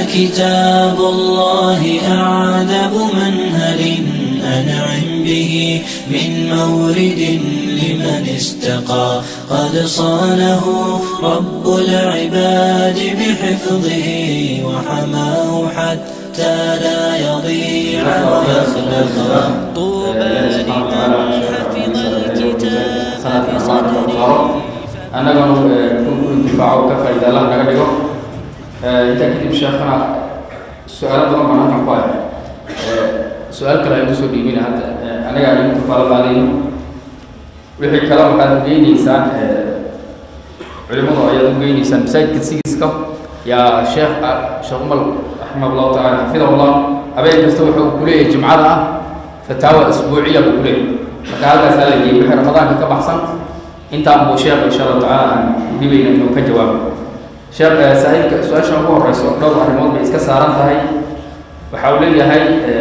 كتاب الله أعذب منهل أنعم به من مورد لمن استقى قد صانه رب العباد بحفظه وحماه حتى لا يضيع ويخلق طوبى لمن حفظ الكتاب بصدره annagana ku difaaco ka faa'iida allah naga dhigo intaa kadib sheekhana su-aalo badan baan halkan ku hay su-aal kale ayaan kusoo dhiibina hadda anaga aynu kafaalo qaadayno wixii kale waxaad ugeyneysaan culimadu ayaad ugeyneysaan masaajidka sigiska yaa sheekh sheekh umar raximah allahu taala xafidahullah habeen kasta wuxuu kuleeyahay jimcada ah fataawa isbuuciya buu kuleeyahay marka halkaasaa la geeyey wixii ramadaanka ka baxsan intaan buu sheekh insha allahu tacaala aan dhibayna inuu ka jawaabo sheekh saaxiibka su-aasha ugu horeyso dhowr arrimood bay iska saaran tahay waxa uu leeyahay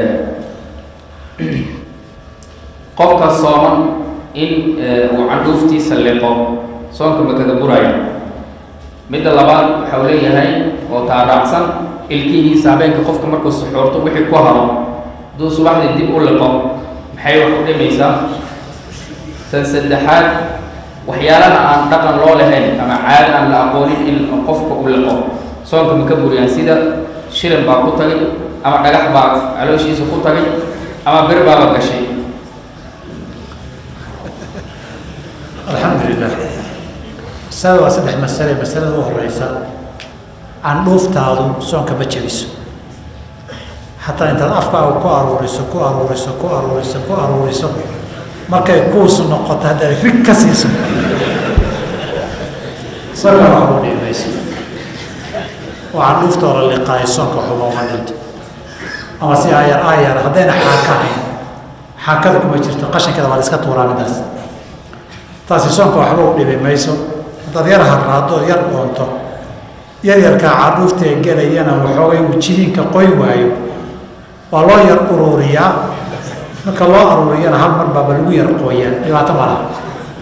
qofka sooman in uu candhuuftiisa liqo soonka makada buraya midda labaad waxa uu leeyahay oo taaraacsan ilkihiisa habeenka qofka markuu suxuurto wixii ku haro hadduu subaxdii dib u liqo maxay wax u dhimaysaa tan saddexaad waxyaalaha aan dhaqan loo lahayn ama caado aan la aqoonin in qofka u liqo soonka ma ka buriyaan sida shilin baa ku tagay ama dhagax baa calooshiisa ku tagay ama bir baaba gashay alxamdu lilah masalada waa saddex masale masalada u horeysa candhuuftaadu soonka ma jebiso xataa intaad afkaaga ku aruuriso ku aruuriso ku aruuriso ku aruuriso markay kuusu noqoto haddaad rig ka siiso soonka waxba u dhimayso oo candhuuftoo la liqaayo soonka waxba uma dhinto ama si aayar aayar haddayna xaaka ahayn xaakada kuma jirto qashinkeeda waa la iska tuuraa midaas taasi soonka waxba u dhibi mayso haddaad yar harraado yar oonto yaryarkaa cadhuuftee gelayana waxoogay uu jidiinka qoy waayo waa loo yar uruuriyaa marka loo aruuriyana hal mar baaba lagu yar qooyaa dhibaato ma laha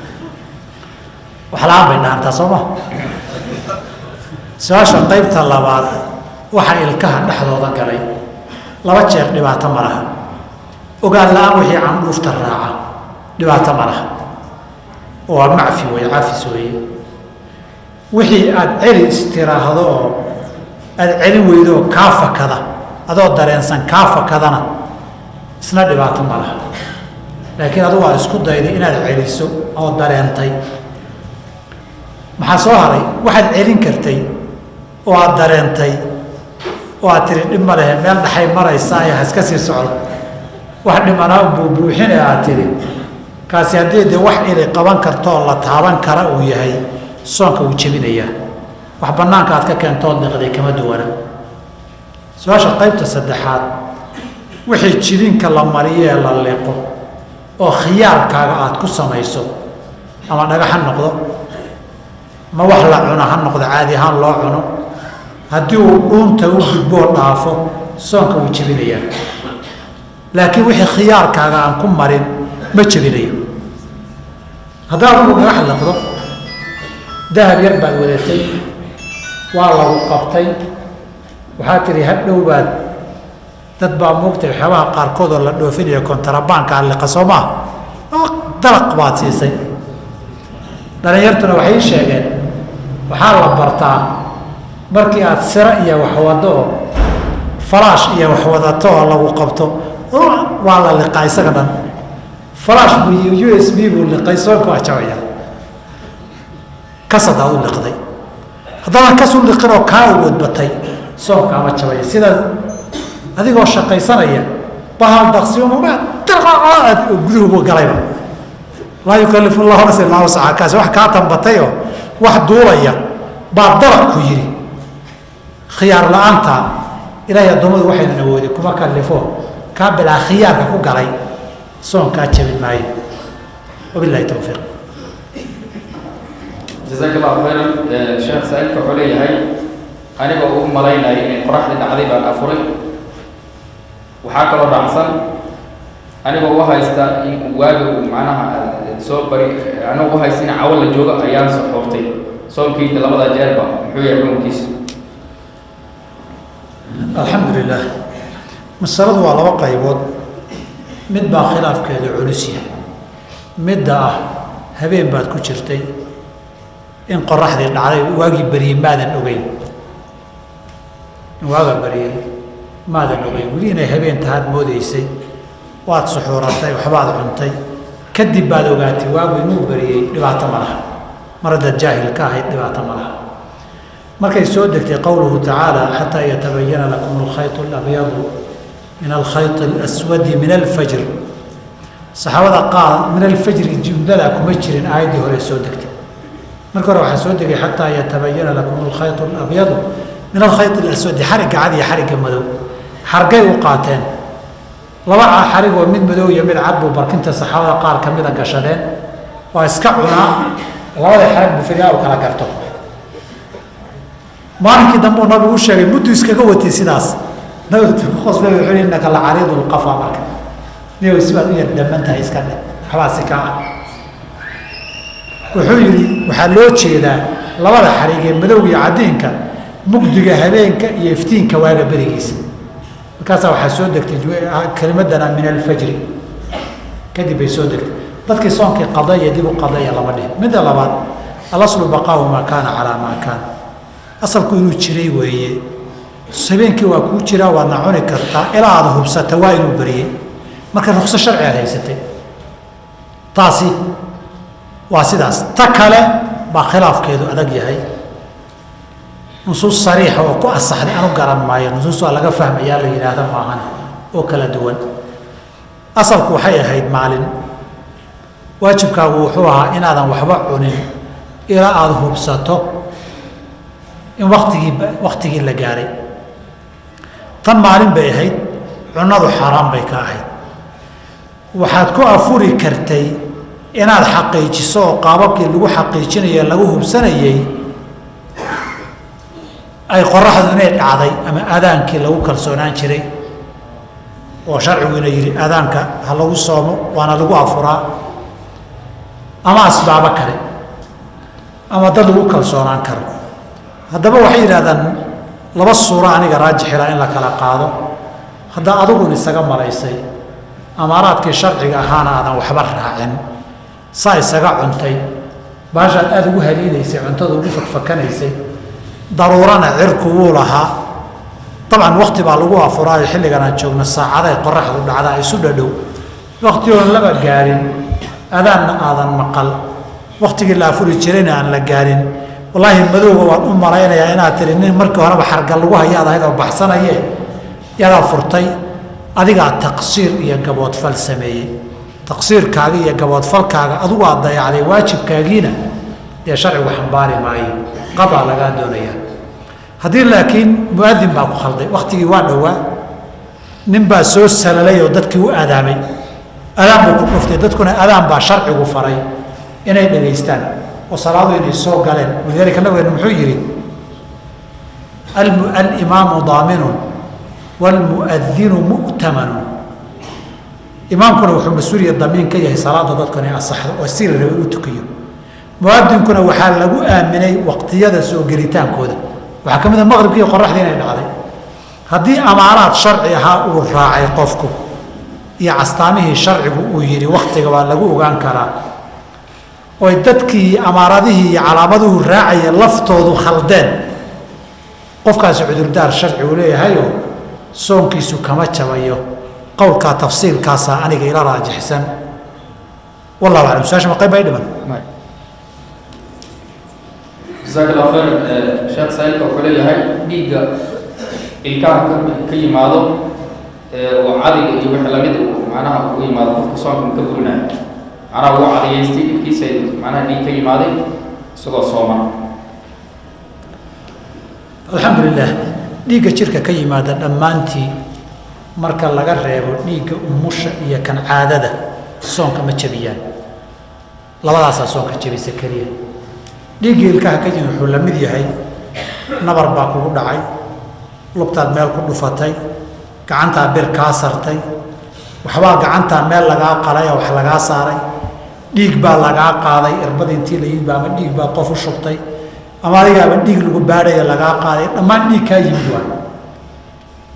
wax la-aan bay dhaantaa soo ma su-aasha qaybta labaad waxa ilkaha dhexdooda galay laba jeer dhibaato ma laha ogaan la-aan wixii candhuufta raaca dhibaato ma laha waa macfi wey cafis weeye wixii aada celi istiraahdo oo aada celin weydo oo kaa fakada adoo dareensan kaa fakadana isna dhibaato ma laha laakiin adugu aad isku dayday inaad celiso oo dareentay maxaa soo haray waxaad celin kartay oo aada dareentay oo aad tiri dhib ma lehe meel dhaxay maraysaa ee haska sii socdo wax dhimanaa buubuuxine aad tiri kaasi haddii dee wax ili qaban kartoo la taaban kara uu yahay soonka wuu jebinayaa wax bannaanka aad ka keentood liqday kama duwana su-aasha qaybta saddexaad wixii jidinka la mariyo ee la liqo oo khiyaarkaaga aada ku samayso ama dhagax ha noqdo ma wax la cuno ha noqdo caadi ahaan loo cuno haddii uu dhuunta u gudboo dhaafo soonka wuu jebinayaa laakiin wixii khiyaarkaaga aan ku marin ma jebinayo haddaad ugu dhagax liqdo dahab yar baad wadatay waa lagu qabtay waxaa tihi hadhow baad dad baa moogtay waxyaabaha qaarkood oo la dhoofinaya kontarabaankaa liqa soo maa dalaq baad siisay dhalinyartuna waxay sheegeen waxaa la bartaa markii aada siro iyo waxwado oo falaash iyo waxwadato oo lagu qabto waa la liqaa isaga dhan falaash buu u s b buu liqay soonka waa jabaya kas haddaad u liqday haddaadan kas u liqin oo kaa uwadbatay soonka ama jabaya sida adigoo shaqaysanaya bahal daqsiuma guduhubu galayba laa yukalifu llahu nafsan illaa wasaca kaasi wax kaa tambatayoo wax duulaya baa dalaq ku yidhi khiyaar la-aanta ilaahay addoommadu waxaynan awoodi kuma kalifo kaa bilaa khiyaarka ku galay soonkaa jabin maayo wabilahi towfiiq jazaak allahu khayran sheekh saa-ilka wuxuu leeyahay anigoo u malaynaya inay qoraxdii dhacday baan afuray waxaa kaloo raacsan anigoo u haysta in waaga uu macnaha soo bari anigoo u haysta in cawo la joogo ayaan soxoortay soonkeyda labada jeerba muxuu yahay xukunkiisa alxamdu lilah masaladu waa laba qaybood mid baa khilaafkeedu culus yahay midda ah habeen baad ku jirtay in qoraxdii dhacday waagii beriyey maadan ogeyn in waagaa beriyey maadan ogeyn weli inay habeen tahaad moodaysay waad suxuuratay waxbaad cuntay kadib baad ogaatay waagu inuu beriyey dhibaato ma laha mar haddaad jaahil ka ahayd dhibaato ma laha markay soo degtay qowluhu tacaala xataa yatabayana lakum alkhayط اlabyadu min alkhayط اlaswadi min alfajr saxaabada qaar min alfajri jumlada kuma jirin aayaddii hore soo degtay marka hore waxaa soo degay xataa yatabayana lakum alkhayط اlabyadu min alkhayط اlaswadi xarigga cad iyo xarigga madow xargay u qaateen laba xarigoo mid madow iyo mid cad buu barkinta saxaabada qaar ka mida gashadeen waa iska cunaa labada xarig buu fidaa u kala garto maalinkii dambe uu nabigu u sheegay muddu iskaga watay sidaas nabigu qosbe wuxuu yihi innaka la cariidu lqafa marka niyow sibaad u yar daman tahay iska dhe waxbaa si kaa ah wuxuu yidhi waxaa loo jeedaa labada xarig ee madowga iyo caddiinka mugdiga habeenka iyo iftiinka waaga berigiisa markaasaa waxaa soo degtay kelimadana min alfajri kadib bay soo degtay dadkii soonkii qadaya dib u qadaya lama dhihin midda labaad alaslu baqaahu maa kaana calaa maa kaana asalku inuu jiray weeye habeenkii waa kuu jiraa waadna cuni kartaa ilaa aada hubsata waa inuu beriyey marka rukso sharci aad haysatay taasi waa sidaas ta kale baa khilaafkeedu adag yahay nusuus sariixa oo ku asaxday anu garan maayo nusuus waa laga fahmayaa la yidhaahda maahan oo kala duwan asalku waxay ahayd maalin waajibkaagu wuxuu ahaa inaadan waxba cunin ilaa aada hubsato in waktigii waktigii la gaaray tan maalin bay ahayd cunadu xaaraan bay ka ahayd waxaad ku afuri kartay inaad xaqiijiso oo qaababkii lagu xaqiijinayo lagu hubsanayay ay qoraxdu inay dhacday ama adaankii lagu kalsoonaan jiray oo sharciguina yidhi adaanka ha lagu soomo waana lagu afuraa ama asbaabo kale ama dad lagu kalsoonaan karo haddaba waxay yidhahdaan laba suuro aniga raajixila in la kala qaado haddaa adigun isaga malaysay amaaraadkii sharciga ahaana aadan waxba raacin saa isaga cuntay baashaad aada ugu haliidaysay cuntada ugu fakfakanaysay daruurana cirku wuu lahaa dabcan wakti baa lagu afuraayo xilligan aan joogno saacaday qoraxdu dhacdaa isu dhadhow wakti oon laba gaarin adaanna aadan maqal waktigii la afuri jirayna aan la gaarin wallaahi madowga waan u malaynayaa inaad tiri nin markii horeba xargal lagu hayaad ahayd oo baxsanaye yadaa furtay adigaa taqsiir iyo gaboodfal sameeyey taqsiirkaaga iyo gaboodfalkaaga adigu aad dayacday waajibkaagiina dee sharcigu xambaari maayo qabaa lagaa doonayaa haddii laakiin muadin baa ku khalday waktigii waa dhowaa nin baa soo salalay oo dadkii u aadaamay adaan buu ku dhuftay dadkuna adaan baa sharcigu faray inay dhegaystaan oo salaadu inay soo galeen walidaalika nabigeena muxuu yidhi alimaamu daaminun waalmuadinu mu'tamanun imaamkuna wuxuu mas-uuliya damiin ka yahay salaada dadku inay asaxdo oo si la rabay u tukiyo muadinkuna waxaa lagu aaminay waqtiyada soo gelitaankooda waxaa ka mid a maqribkii qoraxdii inay dhacday haddii amaaraad sharci ahaa uu raacay qofku iyo castaamihii sharcigu uu yidhi waktiga waa lagu ogaan karaa oy dadkii amaaradihii iyo calaamaduhu raacaya laftoodu khaldeen qofkaasi cudurdaar sharci uu leeyahayo soonkiisu kama jabayo qowlkaa tafsiilkaasaa aniga ila raajixsan wallahu aclam su-aasha ma qayb ay dhiman jasaak allah khayr sheekh saailka wuxuu leeyahay dhiigga ilkaha ka ka yimaado oo cadiga iyo wixii lamid macnaha ugu yimaado qofka soonka ka burinayo macnaha ugu cadiyaystay dhibkiisa macnaha dhiig ka yimaaday isagoo sooman alxamdu lilah dhiigga jirka ka yimaada dhammaantii marka laga reebo dhiigga umusha iyo kan caadada soonka ma jebiyaan labadaasaa soonka jebisa keliya dhiigga ilkaha ka yimid wuxuu la mid yahay nabar baa kugu dhacay lugtaad meel ku dhufatay gacantaa bir kaa sartay waxbaa gacantaa meel lagaa qalay oo wax lagaa saaray dhiig baa lagaa qaaday irbada intii la yimid ba ama dhiig baa qof u shubtay ama adigaaba dhiig lagu baadhaya lagaa qaaday dhammaan dhiig kaa yimid waay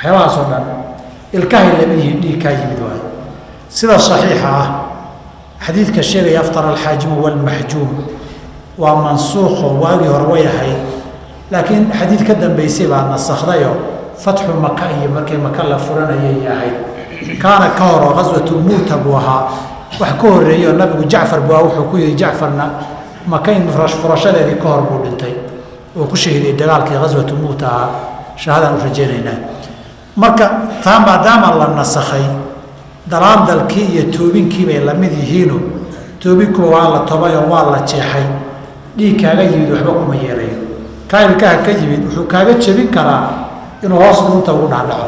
waxyaabahaasoo dhan ilkahay lama yihiin dhiig kaa yimid waayo sida saxiixa ah xadiidka sheegaya aftar alxaajimu walmaxjuum waa mansuuqo waagii hore way ahayd laakiin xadiid ka dambeysay baa nasakhdayo fatxu maka iyo markii maka la furanayay ahayd kaana ka horo qaswatu muuta buu ahaa wax ka horreeyo nabigu jacfar buu aha wuxuu ku yihi jacfarna maka in furashadeedii ka hor buu dhintay oo ku shahiiday dagaalkii qaswatu muuta ahaa shahaadaan u rajaynaynaa marka taa maadaama la nasakhay dalaandalkii iyo toobinkii bay la mid yihiino toobinkuba waa la tobayoo waa la jeexay dhiig kaaga yimid waxba kuma yeelayo kaa ilkaha ka yimid wuxuu kaaga jebin karaa inuu hoos dhuunta ugu dhacdhaco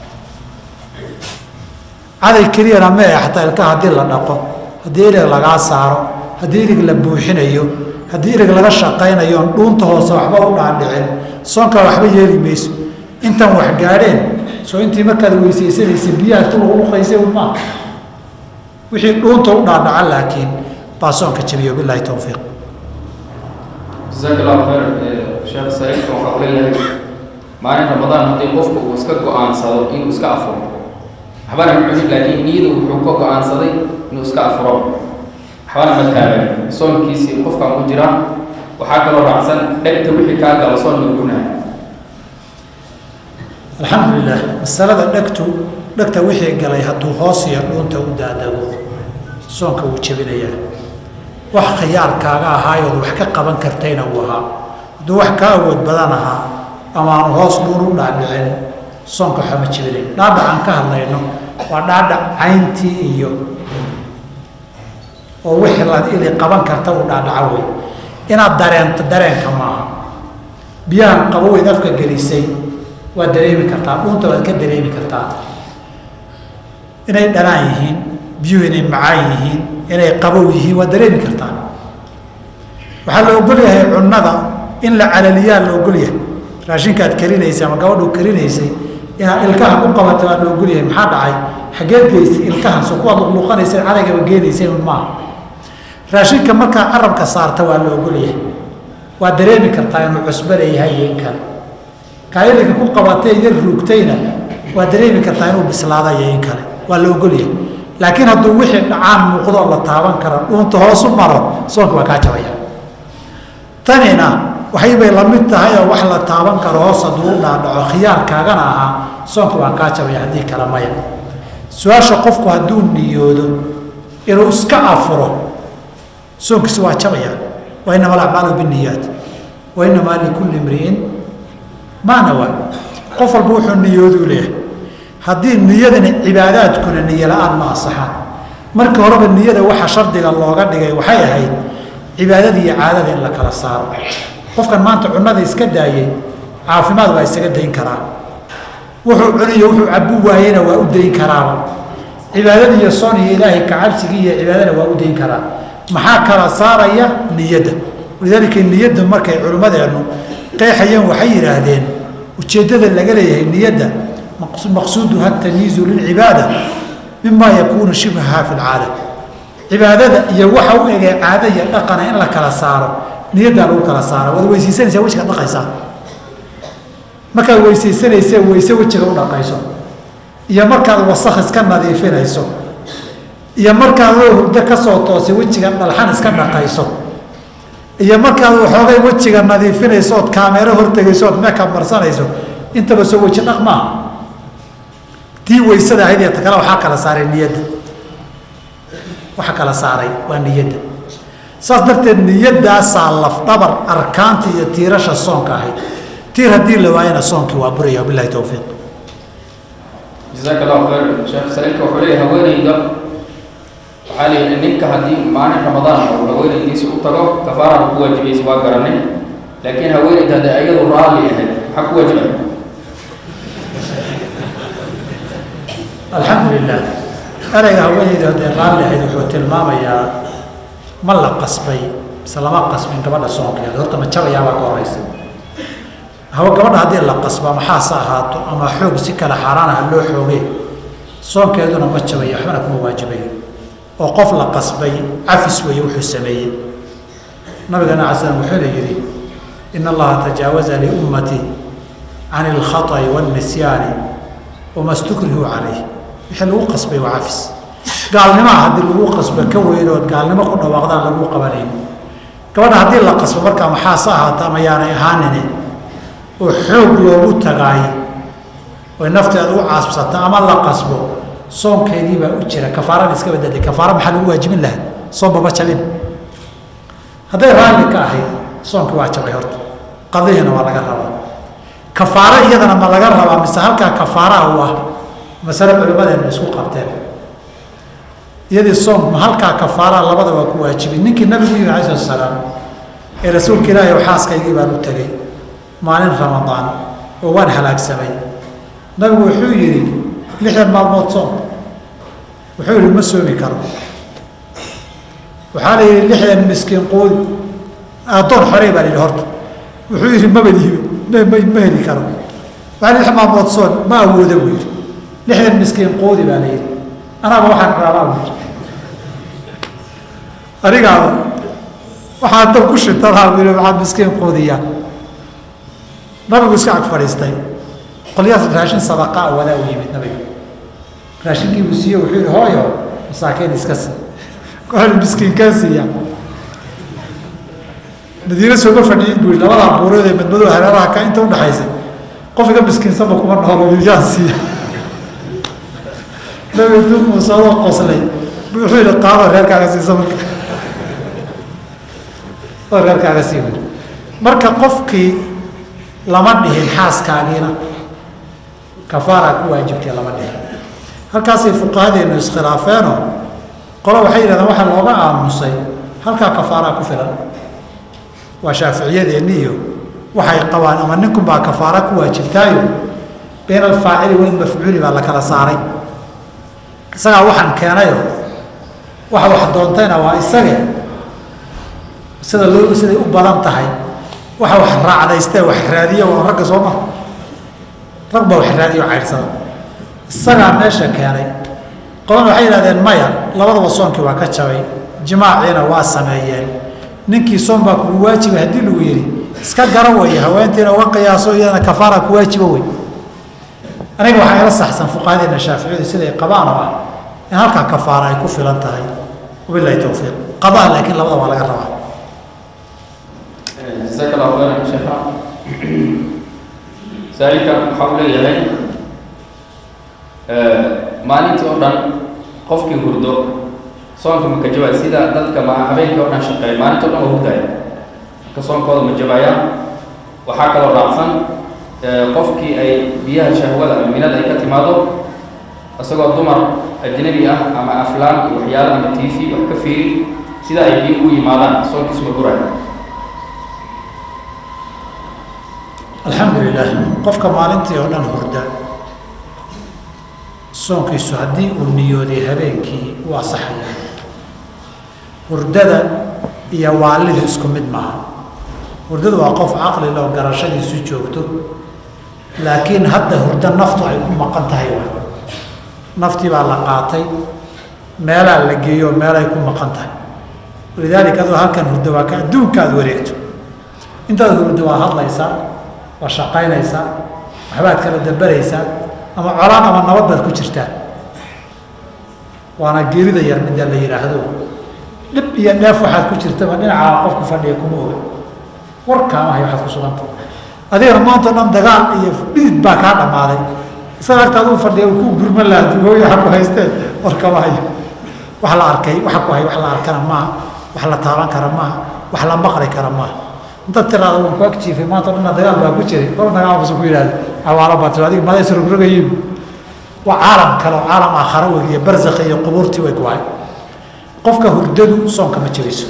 caday keliyana mee xataa ilkaha haddii la dhaqo haddii ilig lagaa saaro haddii ilig la buuxinayo haddii ilig laga shaqaynayo on dhuunta hoose waxba u dhaadhicin soonkaa waxba yeeli mayso intan wax gaadheen soo intii markaad weysaysanaysa biyaha tu lagu luqaysay un maa wixii dhuunta u dhaadhaca laakiin baa soonka jabiyo bilaahi towfiiq jasaaka allahu khayr sheekh saaiidka waxaa u leeyahay maalin ramadaan haddii qofku uu iska go-aansado inuu iska afuro waxbana ma cunin laakiin niyadu wuxuu ka go-aansaday inuu iska afuro waxbana ma taagan soonkiisii qofkaan ku jira waxaa kaloo raacsan dhegta wixii kaa galo soon ma gunahay alxamdulilah masalada dhegtu dhegta wixii galay hadduu hoos iyo dhuunta u daadago soonka wuu jebinayaa wax khiyaarkaaga ahaayood wax ka qaban kartayna uu ahaa hadduu wax ka awood badan ahaa ama aanu hoos dhuun u dhaadhicin soonka waxba ma jebinay dhaadhac aan ka hadlayno waa dhaadhac cayntii iyo oo wixii la ili qaban karta uu dhaadhaco wey inaad dareento dareenka maaha biyahan qaboweyd afka gelisay waad dareemi kartaa dhuunta waad ka dareemi kartaa inay dhanaan yihiin biyuhu inay macaan yihiin inay qabow yihiin waad dareemi kartaa waxaa la ogol yahay cunnada in la calaliyaa la ogol yahay raashinka aad karinaysay ama gabadhu karinaysay inaad ilkaha ku qabato waa la ogol yahay maxaa dhacay xageed geysay ilkahan soo kuwaad luqluqanaysay cadaygaba geenaysay un maaha raashinka markaa carabka saarta waa la ogol yahay waad dareemi kartaa inuu cusbo leeyahay iyo in kale kaayadinka ku qabatay yar ruugtayna waa dareemi kartaa inuu bislaada iyo in kale waa la ogolyahay laakiin hadduu wixii dhacaan muuqdoo la taaban karo dhuunta hoosu maro soonka waa kaa jabaya tanina waxaybay la mid tahay oo wax la taaban karo hoos hadduu u dhaadhaco khiyaarkaagana ahaa soonka waa kaa jabaya haddii kale maya su-aasha qofku hadduu niyoodo inuu iska afuro soonkiisi waa jabaya wa inama alacmaalu biniyaat wa inamaa likulli imri'in maa nawaa qof walba wuxuu niyooduu leeyahay haddii niyadani cibaadaadkuna niyo la-aan ma asaxaan markii horeba niyada waxa shardiga looga dhigay waxay ahayd cibaadada iyo caadada in la kala saaro qofkan maanta cunnada iska daayey caafimaad waa isaga dayn karaa wuxuu cuniyo wuxuu cabu waayena waa u dayn karaaba cibaadada iyo soon iyo ilaahay kacabsigii iyo cibaadana waa u dayn karaa maxaa kala saaraya niyadda walidaalika niyadda markay culimmadeennu qeexayeen waxay yidhaahdeen ujeeddada laga leeyahay niyadda maqsuuduha tamyiizu lilcibaada mima yakuunu shibhaha fi lcaada cibaadada iyo waxa u egay caada iyo dhaqana in la kala saaro niyaddaa lagu kala saara waad weysaysanaysaa wejiga dhaqaysaa markaad weysaysanayse weyse wejiga u dhaqayso iyo markaad wasakh iska nadiifinayso iyo markaad oo hurdo ka soo toosay wejiga dhalxan iska dhaqayso iyo markaad waxoogay wejiga nadiifinayso ood kaameero hortegayso ood meekab marsanayso intaba soo weji dhaq maaha tii weysada ahayd ee kale waxaa kala saaray niyadda waxa kala saaray waa niyadda saas darteed niyaddaasaa lafdhabar arkaanta iyo tiirasha soonka ahayd tiir haddii la waayana soonkii waa buraya wabilahi towfiiq jasaaka allahu khayr sheekh saaiilka wuxuu leeyahay haweeneyda waxaa leeyahay ninka haddii maalin ramadaan uu haweeneydiisa u tago kafaarada ku waajibaysa waa garanay laakiin haweeneyda haddii ayadu raalli ahayd maxaa ku waajibay alxamdu lilah ereyga haweeneyda hadday raalli ahayd wuxuu tilmaamayaa ma la qasbay mise lama qasbin gabadha soonkeeda horta ma jabayaabaa ka horeysa hawa gabadha haddii la qasba maxaase ahaato ama xoog si kale xaaraan ah loo xoogay soonkeeduna ma jabaya waxbana kuma waajibayo oo qof la qasbay cafis weeye wuxuu sameeyey nabigana cala slam wuxuuna yidhi ina allaha tajaawaza liummatii can ilkhaطأi wاlnisyaani wama stukrihu calayh wixii lagu qasbay waa cafis gaalnimaa haddii lagu qasbo ka weynood gaalnimo ku dhawaaqdaan lagu qabanayn gabadha haddii la qasbo markaa maxaase ahaata ama yaanay ahaanine oo xoog loogu tagaay oy nafteeda u caasbsata ama la qasbo soonkeedii baa u jira kafaarana iska badaday kafaara maxaa lagu waajibin lahaa soon baba jabin hadday raalli ka ahayd soonkii waa jabay horta qadihina waa laga rabaa kafaaro iyadana ma laga rabaa mise halkaa kafaaraha u ah masale culimmadeena isku qabteen iyadii soom ma halkaa kafaaraha labada waa ku waajibin ninkii nabigu yimi alai salatu salaam ee rasuulka ilaahi oo xaaskaygii baan u tegey maalin ramadaan oo waan halaagsamay nabigu wuxuu yidhi lixdan maalmood soom wuxuu yihi ma soomi karo waxaa la yidhi lixdan miskiin quudi addoon xorey baa la yidhi horta wuxuu yidhi maba liibe ma ma heli karo waxaa lix maalmood soon ma awooda buu yidhi lixdan miskiin quudi baa la yidhi anaaba waxaan raabaa buu yidhi anigaaba waxaa dab ku shitalaha buu yidhi waxaa miskiin quudiyaa nabigu iska ag fadhiistay qolyahaas raashin sadaqaa wadaa u yimid nabiga raashinkii buu siiye wuxuu yihi hooyo masaakiin iska sii kooxda miskiinkaa siiya madiine sooma fadhiyin buu yihi labadaa buureed ee madmadow hareeraha ka inta udhaxaysa qof iga miskiinsanba kuma noolo yaan siiya nabiga intuu muusadoo qoslay wuxuu yihi qaado reerkaaga siisa marka oo reerkaaga sii wuri marka qofkii lama dhihin xaaskaagiina kafaaraa ku waajibtay lama dhihin halkaasay fuqahadeenu iskhilaafeenoo qolo waxay yidhahdeen waxaa looga aamusay halkaa kafaaraa ku filan waa shaaficiyadeenni iyo waxay qabaan ama ninkunbaa kafaara ku waajibtaayo bayna alfaacili walmafcuuli baa la kala saaray isagaa waxaan keenayo waxa wax doontayna waa isage sida loo siday u badan tahay waxa wax raacdaystee wax raadiya waa ragga soo maha rag baa wax raadiyo caydsada isagaa meesha keenay qolana waxay yidhahdeen maya labadaba soonkii waa ka jabay jimaaciina waa sameeyeen ninkii soon baa kugu waajiba haddii lagu yidhi iska gara weeye haweentiina uga qiyaaso iyadana kafaara ku waajiba wey aniga waxaa ila saxsan fuqahadeena shaaficiyadu siday qabaan oo ah in halkaa kafaara ay ku filan tahay wabilahi towfiiq qadaa laakiin labada waa laga rabaa jazaaka allahu khayran sheekha saailka waxa uu leeyahay maalintii oo dhan qofkii hurdo soonka ma ka jabaya sida dadka ma habeenkii oo dhan shaqeeya maalinta o dhan waa hurdaya marka soonkooda ma jabaya waxaa kaloo raacsan qofkii ay biyaha shahwada ama minada ay ka timaado isagoo dumar ajnabi ah ama aflaan iyo waxyaala ama t v wax ka fiiri sida ay biyo ugu yimaadaan soonkiisu ma guraya alxamdu lilah qofka maalintii oo dhan hurda soonkiisu haddii uu niyooday habeenkii u asaxaya hurdada iyo waalidu isku mid maaha hurdadu waa qof caqli loo garashadiisu joogto laakiin hadda hurdo naftu ay ku maqan tahay wa naftii baa la qaatay meelaa la geeyo meelay ku maqan tahay walidaalika adoo halkan hurdo waa ka adduunka aada wareegto intaad hurdo waa hadlaysaa waa shaqaynaysaa waxbaad kala dambaraysaa ama colaan ama nabad baad ku jirtaa waana geerida yar midda la yidhaahdo dhib iyo dheef waxaad ku jirtaba dhinacaa qofku fadhiya kuma oga warkaamahay waxaad ku suganta adigana maanta o dhan dagaal iyo dhidid baa kaa dhammaaday isaga agtaad u fadhiya ku gurman laha dugooyi waxa ku haysteen warkama hayo wax la arkay waxa ku hay wax la arkana maaha wax la taaban kara maaha wax la maqli kara maaha intaad tiraada waan ku agjiifay maanta o dhanna dagaal baa ku jiray kol dagaalkusu ku yidhahda xawaalo baa tiri adiga madays rogrogayiin waa caalam kale oo caalam aakhara wey iyo barzakha iyo qubuurtii way ku hay qofka hurdadu soonka ma jiriso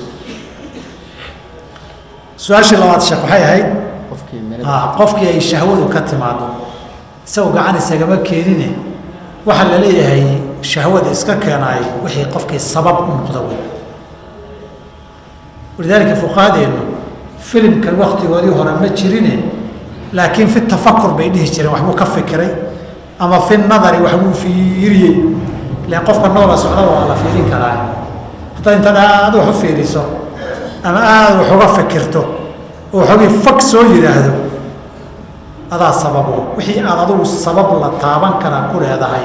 su-aashii labaad sheek waxay ahayd qofkii ay shahwadu ka timaado isagoo gacan isagama keenine waxaa la leeyahay shahwada iska keenaay wixii qofkii sabab u noqda wey walidaalika fuqahadeennu filimkan waktigoodii hore ma jirine laakiin fi tafakur bay dhihi jireen waxbuu ka fikiray ama fi nadari waxbuu fiiriyey ilan qofka noola socda waa la fiirin karaa haddaad intaad aada wax u fiiriso ama aada wax uga fikirto oo waxoogii fag soo yidhaahdo adaa sababo wixii aad adugu sabab la taaban karaa ku leedahay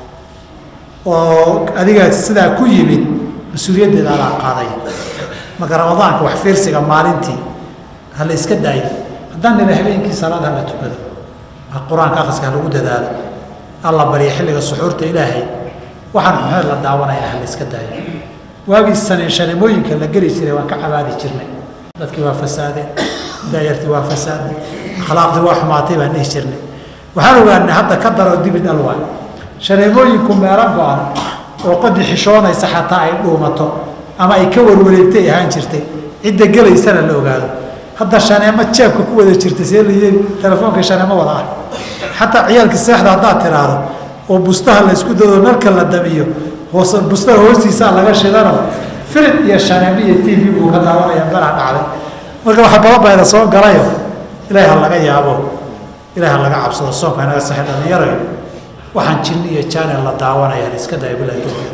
oo adiga sidaa ku yimid mas-uuliyaddeeda adaa qaaday marka ramadaanka wax fiirsiga maalintii ha la iska daayo haddaan nila habeenkii salaad ha la tukado qur-aanka akhriska ha lagu dadaalo alla barya xilliga suxuurta ilaahay waxaan maxmed la daawanayna ha la iska daayo waagii sane shaneemooyinka la geli jiray waan ka cabaadi jirnay dadkii waa fasaadeen daayartii waa fasaadeen akhlaaqdii waa xumaatay baan dhihi jirnay waxaan ogaanay hadda ka daroo dibid alwaay shaneemooyinku meelo go-an oo qodi xishoonaysa xataa ay dhuumato ama ay ka warwareegtay ahaan jirtay cidda gelaysana la ogaado hadda shaneemo jeebka ku wada jirta see la yeeli telefoonka shaneemo wada ah xataa ciyaalka seexda haddaad tiraahdo oo bustaha la isku dado nalka la damiyo hoos bustaha hoostiisaa laga shidano filim iyo shaneemo iyo t v buu ka daawanaya balaha dhacday marka waxa bababayda soo galayo ilaahi ha laga yaabo ilahi ha laga cabsado soonka inaga saxay dhalinyarayo waxaan jinni iyo jaanel la daawanaya la iska daya bilahi tawfiiq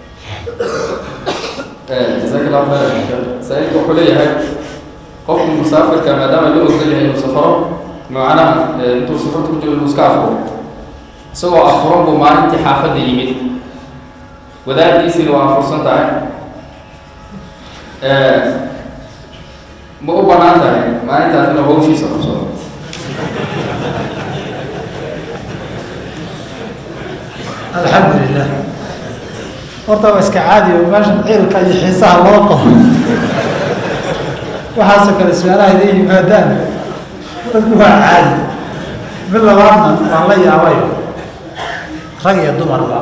jazaak allah khayr saa-ilka wuxuu leeyahay qofku musaafirka maadaama loo ogol yahay inuu safaro macnaha intuu safarta ku jiro inuu iska afuro isagoo afuran buu maalintii xaafadda yimid wadaadiisiina waa afursan tahay ma u banaan tahay maalintaas inuu hawshiisa qabsado alxamdu lilah horta waa iska caadi o meeshan ciilka iyo xiisaha loo qabo waxaasoo kale su-aalaha iday yimaadaan dadku waa caadi mid labaadna waan la yaabayo rag iyo dumarba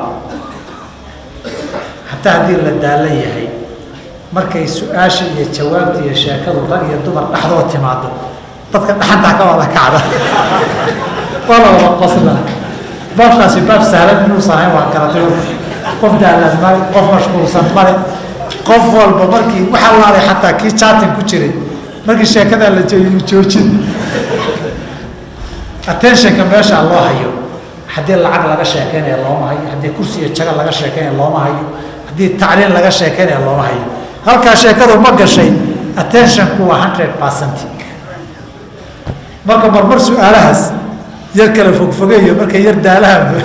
xataa haddii la daalan yahay markay su-aasha iyo jawaabta iyo sheekadu rag iyo dumar dhexdoo timaado dadka dhaxantaa ka wada kacda waa la wada qosla baabkaasi baab sahlan inuusan ahayn waa garatay qof daalan male qof mashquulsan male qof walba markii waxaa laalay xataa kii jaatin ku jiray markii sheekadaa la joojiyo joojin attentionka meesha loo hayo haddii lacag laga sheekeynaya looma hayo haddii kursi iyo jaga laga sheekeynaya looma hayo haddii tacliin laga sheekeynaya looma hayo halkaa sheekadu ma gashay attentionku waa hundred percent marka marmar su-aalahaas yar kala fogfogeeyo markay yar daalahanba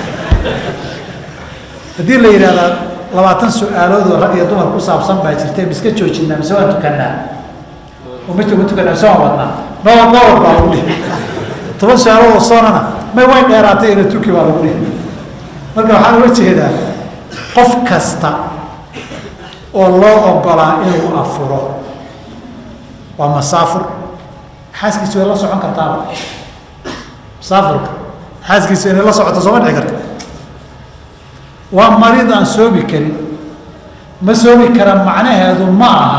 haddii la yidhahdaa labaatan su-aalood oo rag iyo dumar ku saabsan baa jirtay miska joojinaa mise waan tukanaa oo midka ma tukanaa mise waan wadnaa mawad mawad baa lagu dhihi toban su-aalood oo soonana may way dheeraatay ina tuki baa lagu dhihi marka waxaan uga jeedaa qof kasta oo loo ogolaa inuu afuro waa masaafur xaaskiisu way la socon kartaaba musaafirka xaaskiisu inay la socoto sooma dhici karta waa mariid aan soomi karin ma soomi kara macnaheedu ma aha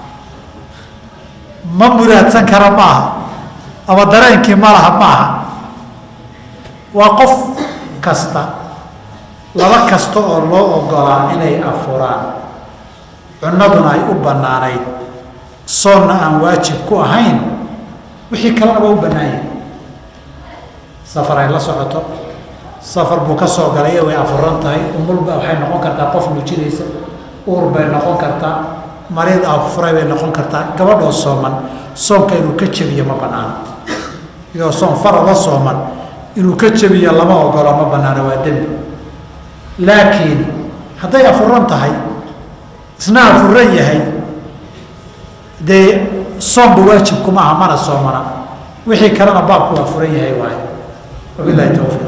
ma muraadsan kara ma aha ama dareenkii ma laha ma aha waa qof kasta laba kasta oo loo ogolaa inay afuraan cunaduna ay u bannaanayd soonna aan waajib ku ahayn wixii kalena waa u bannaanyahy safar ay la socoto safar buu ka soo galay way afuran tahay umulba waxay noqon kartaa qof muujinaysa uur bay noqon kartaa mariid afuray bay noqon kartaa gabadhoo sooman soonka inuu ka jebiyo ma banaano iyadoo soon farada sooman inuu ka jebiyo lama ogolo ma banaano waa dembi laakiin hadday afuran tahay isna afuran yahay dee soonba waajibkuma aha mana soomana wixii kalena baabku waa furan yahay waayo wabilahi towfiiq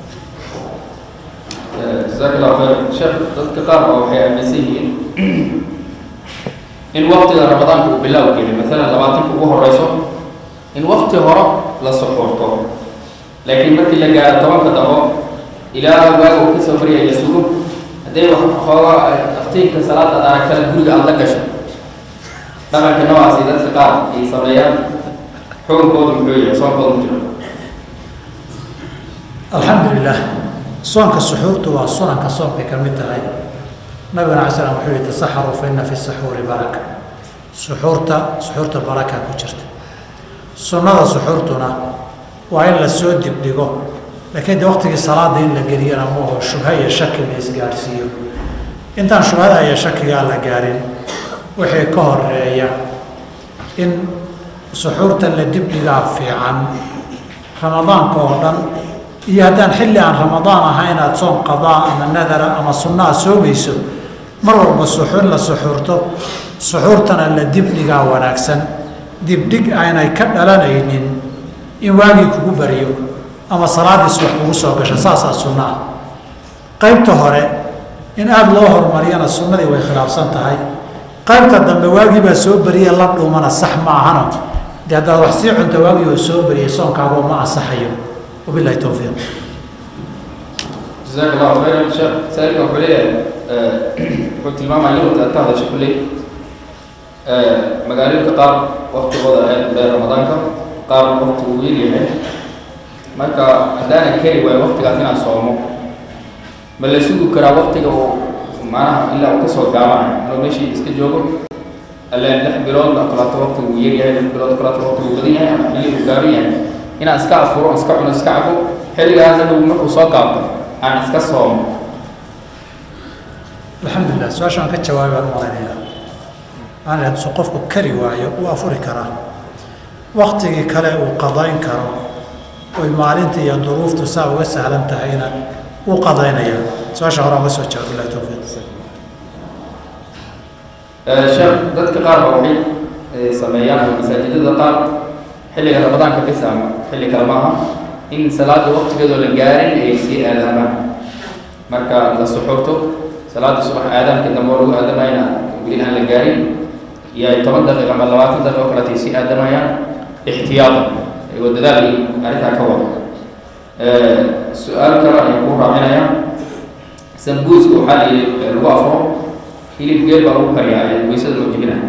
jazaak allah khayr sheekh dadka qaar baa waxay aaminsan yihiin in waktiga ramadaanka uu bilaaw geli maalan labaatanka ugu horeyso in wakti hore la soxoorto laakiin markii la gaaro tobanka dabo ilaa waaga uu kasoo baryaya sugo hadday wax xooga aftiinka salaada ad aragtana guriga aada la gasho dhaqanka noocaasi dadka qaar ay sameeyaan xukunkoodu muxuu yahay soonkoodu mu jiro alxamdu lilah soonka suxuurtu waa sunanka soonkay ka mid tahay nabigana ala slam wuxuu yihi tasaxaruu fa ina fi saxuuri baraka suxuurta suxuurta baraka ku jirta sunnada suxuurtuna waa in la soo dibdhigo laakiin de waqtigii salaada in la geliyana maaho shubha iyo shaki la isgaadhsiiyo intaan shubhada iyo shakigaa la gaarin wixii ka horeeya in suxuurta la dibdhigaa fiican ramadaanka oo dhan iyo haddaan xilli aan ramadaan ahayn aada soom qadaa ama nadara ama sunnaa soomayso mar walba suxuur la suxuurto suxuurtana la dibdhigaa wanaagsan dibdhig aynay ka dhalanaynin in waagii kugu bariyo ama salaadii subax kugu soo gasho saasaa sunna ah qaybta hore in aada loo horumariyana sunnadii way khilaafsan tahay qaybta dambe waagii baa soo beriye la dhuumana sax ma ahano dee haddaad wax sii cunta waagii oo soo beriyay soonkaagoo ma ansaxayo wabilahi towfiiq jazaak allahu khayran sheekh saailka wuxuu leeyahay wuxuu tilmaamaya yurubta aad ka hadasha kulley magaalooyinka qaar waktigooda aad u dheer ramadaanka qaar waktigu uu yaryahay marka haddaanan keri waayo waktigaas inaan soomo ma la sugi karaa waktiga uu macnaha ilaa uu kasoo gaabanayo inuu meeshii iska joogo allen lix bilood oo kaleeto waktigu uu yaryahay lix bilood oo kaleeto waktigu uu badan yahay ama xilli uu gaaban yahay inaan iska afuro iska cuno iska cabo xilligaas anagu markuu soo gaabto aan iska soomo alxamdulilah su-aasha aan ka jawaabay baan u malaynayaa aan hadduu qofku kari waayo wuu afuri karaa waktigii kale uu qadayn karo oy maalinta iyo duruuftu saa uga sahlan tahayna wuu qadaynayaa su-aasha hore aan ga soo jawaab bilahi towfiiq sheekh dadka qaar ba waxay sameeyaan masaajidada qaar xilliga ramadaanka bis ama xilli kale maaha in salaada waktigeedoo la gaarin ay sii aadaamaan marka la suxurto salaada subax aadaamka dambe oo lagu aadamayna weli aan la gaarin iyo ay toban daqiiqa ama labaatan daqiiqa o kaleeta ay sii aadamayaan ixtiyaada ayagoo dadaal iyo arrintaa ka wada su-aal kale ayaan ku raacinaya sambuuska waxaa la yidhi lagu afuro hilib geel baa lagu kariyaa ee weysada loo jebinaya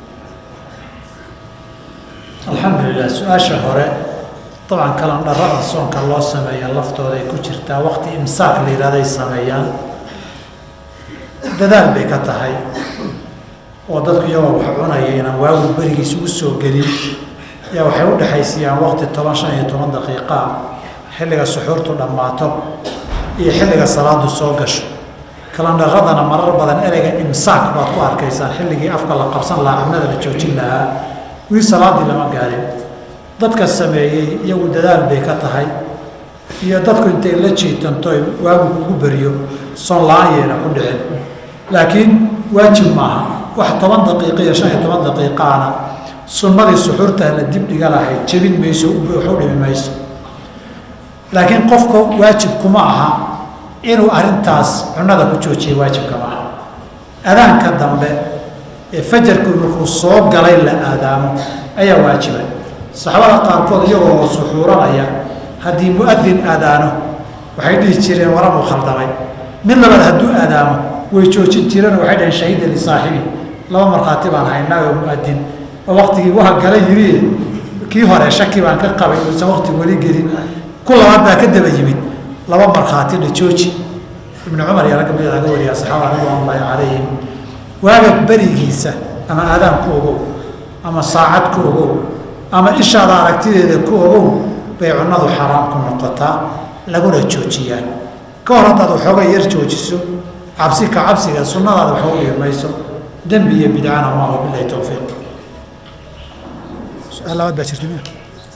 alxamdulilah su-aasha hore dabcan kalandharada soonka loo sameeya laftooda ay ku jirtaa waqti imsaak la yihahday sameeyaan dadaal bay ka tahay oo dadku iyagoo wax cunaya inaan waagu berigiis ugu soo gelin ayaa waxay u dhexaysiiyaan waqti toban shan iyo toban daqiiqaa xilliga suxuurtu dhammaato iyo xilliga salaadu soo gasho kalandharadana marar badan ereyga imsaak baad ku arkaysaan xilligii afka la qabsan lahaa cunada la joojin lahaa wii salaadii lama gaarin dadka sameeyey iyagu dadaal bay ka tahay iyo dadku intay la jiitanto waagu kugu beriyo soon la-aan yeena ku dhicin laakiin waajib maaha wax toban daqiiqa iyo shan iyo toban daqiiqaana sunnadii suxuurtaa la dibdhiga lahayd jebin mayso waxu dhimi mayso laakiin qofka waajib kuma aha inuu arrintaas cunada ku joojiya waajibka ma aha adaanka dambe ee fajarku markuu soo galay la aadaamo ayaa waajiba saxaabada qaarkood iyagoo suxuuranaya haddii mu-adin aadaano waxay dhihi jireen waranuu khaldamay mid labaad hadduu aadaamo way joojin jireen waxay dhaheen shahida lisaaxibi laba markhaati baan haynaa oo mu-adin oo waktigii waha gala yiri kii hore shaki baan ka qabay uusan wakti weli gelin ku labaad baa ka daba yimid laba markhaati dha jooji ibnu cumar iyo ragga mid laga wariyaa saxaabada ridwaan ullaahi calayhim waaga berigiisa ama aadaan ku ogow ama saacad ku ogow ama ishaada aragtideeda ku ogow bay cunnadu xaaraam ku noqotaa laguna joojiyaa ka hor haddaad waxooga yar joojiso cabsi ka cabsiga sunnadaada waxu dhibi mayso dembi iyo bidcana maaho bilahi towfiiq su-aal labaad baa jirta miya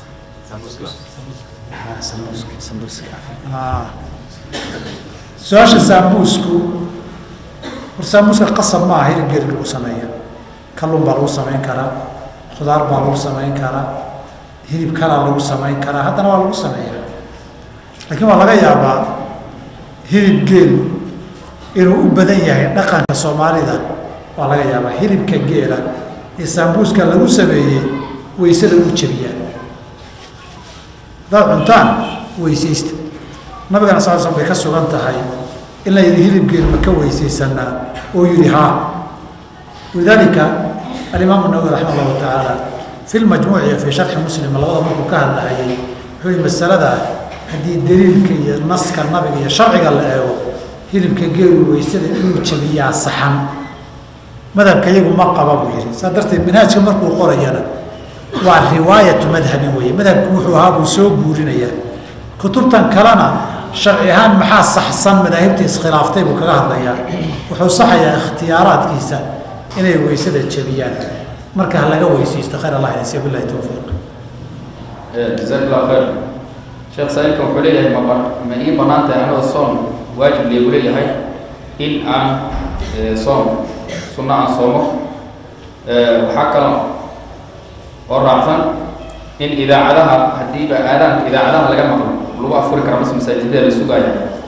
su-aasha saamuusku hor saamuuska qasab maaha hilib geeri lagu sameeya kalluun baa lagu samayn karaa khudaar baa lagu samayn karaa hilib kalaa lagu samayn karaa haddana waa lagu sameeyaa laakiin waa laga yaabaa hilib geel inuu u badan yahay dhaqanka soomaalida waa laga yaabaa hilibka geela ee saambuuska lagu sameeyey weysada u jebiyaan haddaad cuntaan weysaysta nabigana sal slam bay ka sugan tahay in la yidhi hilibgeel ma ka weysaysanaa oo yidhi haa walidaalika alimaamu nawawi raxima allahu tacaala fi lmajmuuci iyo fii sharxi muslim labada markuu ka hadlahayay wuxuu yihi masaladaa haddii daliilka iyo naska nabiga iyo sharciga la eego hilibka geelu weysada inuu jabiyaa saxan madhabka iyagu ma qaba buu yihi saa darteed manhaajka markuu qorayana waa riwaayatu madhabin weeye madhabku wuxuu ahaa buu soo guurinayaa kutubtan kalena sharci ahaan maxaa saxsan madaahibta iskhilaaftay buu kaga hadlayaa wuxuu saxayaa ikhtiyaaraadkiisa inay weysada jebiyaan marka ha laga weysaysto khayr allah inasiya billahi towfiiq jazaak allah khayr sheekh saa-ilka wuxuu leeyahay ma ba ma ii bannaan tahay anigoo soon waajib leegu leeyahay in aan soom sunno aan soomo waxaa kaloo oo raacsan in idaacadaha haddiiba aadaanka idaacadaha laga maqlo lagu afuri kara mas masaajidada la sugaaya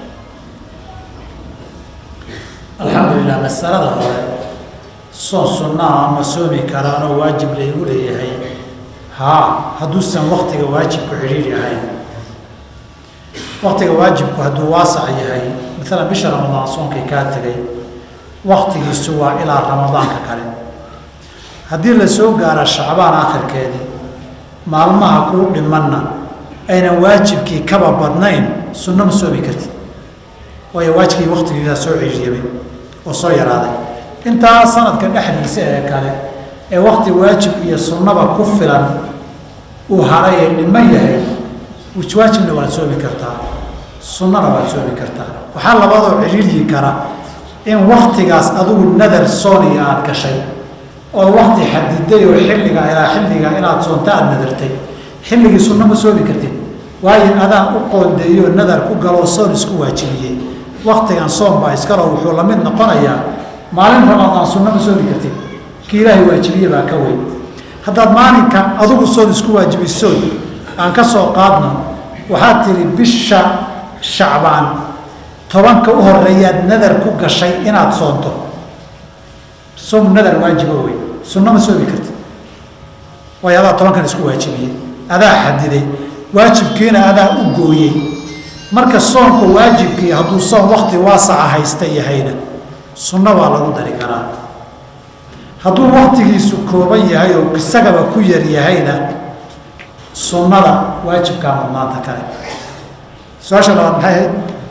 alxamdulilah masalada hore soon sunnaa ama soomi karaanoo waajib laygu leeyahay haa hadduusan waktiga waajibku cidhiiri ahayn waktiga waajibku hadduu waasac yahay maalan bisha ramadaan soonkii kaa tegay waktigiisu waa ilaa ramadaanka kale haddii la soo gaaro shacbaan akhirkeedii maalmaha kuu dhimanna aynan waajibkii kaba badnayn sunno ma soomi kartid waayo waajibkii waktigiisaa soo ciriiriyabay oo soo yaraaday intaa sanadka dhexdiisa ee kale ee wakti waajib iyo sunnaba ku filan uu haray ee dhiman yahay waajibna waad soomi kartaa sunnana waad soomi kartaa waxaa labadoo ciriiryi kara in waktigaas adigu nadar sooniya aada gashay oo wakti xadiday oo xilliga ilaa xilliga inaad soonta aada nadartay xilligii sunno ma soomi kartid waayo adaa u qoondeeyo nadar ku galoo soon isku waajibiyey waktigan soom baa iskalo wuxuu la mid noqonayaa maalin ramadaan sunno ma soomi kartid kii ilaahay waajibiye baa ka weyn haddaad maalinka adigu soon isku waajibisoon aan ka soo qaadno waxaad tihi bisha shacbaan tobanka u horeeyaad nadar ku gashay inaad soonto soom nadar waajiba wey sunno ma soomi kartid waayo adaa tobankan isku waajibiyey adaa xadiday waajibkiina adaa u gooyey marka soonka waajibkii hadduu soon wakti waasaca haysta yahayna sunno waa lagu dari karaa hadduu waktigiisu kooban yahay oo isagaba ku yar yahayna sunnada waajibkaa mudnaanta kale su-aasha labaad maxay ahayd